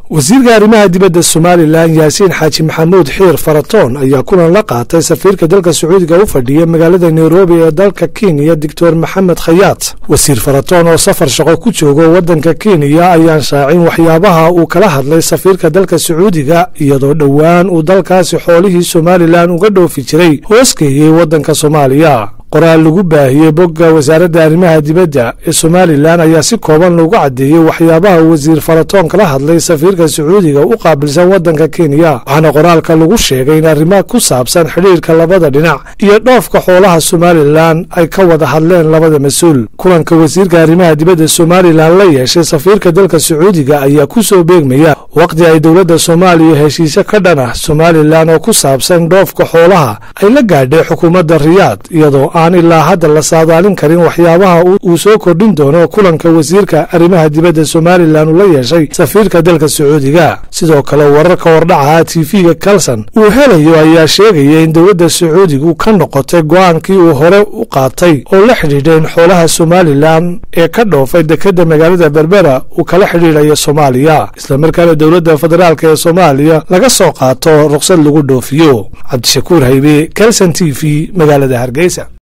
wasiirka arrimaha dibadda somalilan yaasiin xaaji maxamuud xiir faratoon ayaa kulan la qaatay safiirka dalka sacuudiga u fadhiya magaalada nairobi ee dalka kenya doctor maxamed khayaat wasiir faratoon oo safar shaqo ku joogo waddanka kenya ayaan shaacin waxyaabaha uu kala hadlay safiirka dalka sacuudiga iyadoo dhowaan uu dalkaasi xoolihii somalilan uga dhoofi jiray hoosgeeyey waddanka soomaaliya qoraal lagu baahiyey bogga wasaaradda arrimaha dibadda ee somalilan ayaa si kooban loogu caddeeyey waxyaabaha wasiir faratoon kala hadlay safiirka sacuudiga u qaabilsan waddanka kenya waxaana qoraalka lagu sheegay in arrimaha ku saabsan xidhiirka labada dhinac iyo dhoofka xoolaha somalilan ay ka wada hadleen labada mas-uul kulanka wasiirka arrimaha dibadda somalilan la yeeshay safiirka dalka sacuudiga ayaa ku soo beegmaya waqti ay dowladda soomaaliya heshiise ka dhan ah somalilan oo ku saabsan dhoofka xoolaha ay la gaadhay xukuumadda riyaad iyadoo aan ilaa hadda la saadaalin karin waxyaabaha uu soo kordhin doono kulanka wasiirka arrimaha dibadda somalilan uu la yeeshay safiirka dalka sacuudiga sidoo kale wararka wardhacaha tv-ga kalson uu helayo ayaa sheegaya in dowladda sacuudigu ka noqotay go-aankii uu hore u qaatay oo la xidhiidha in xoolaha somalilan ee ka dhoofay dekedda magaalada berbera uu kala xidhiidhayo soomaaliya islamarkaana dowladda federaalk ee soomaaliya laga soo qaato ruqsad lagu dhoofiyo cabdishakuur haybe kalson t v magaalada hargeysa